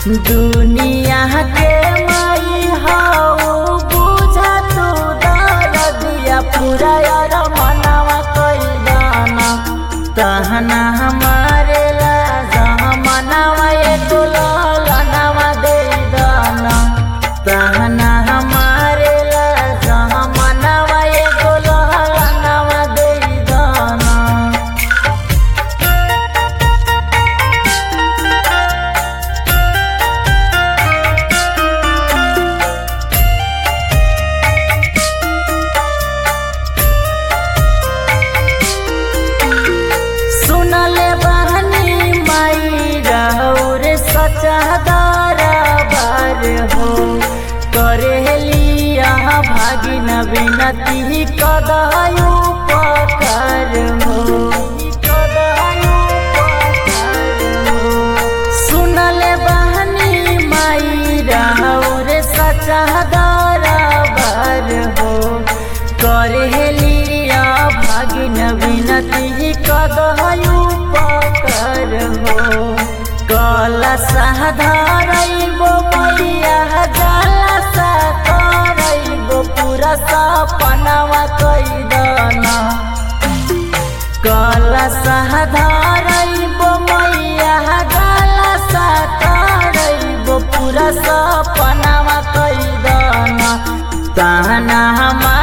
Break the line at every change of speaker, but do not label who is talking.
दुनिया के माई हऊ बुझा तू दरदिया पूरा यार मनवा कई दाना तहना हमारे ला जमानवा एको ललनवा दे दाना तहना हमारे ला जमानवा एको ललनवा दे दाना सुनले बहनी माई राउर सचा दरबार हो करेलिया भागिन बिनती कदायु पकार हो सुनले बहनी माई राउर सचा दरबार हो करेलिया भागिन बिनती कदयु पकर हो कलसा धरैबो मैया जलसा करैबो पूरा सपनावा कैदना कलसा धरैबो मैया जलसा करैबो पूरा सपनावा कैदना ताना हमार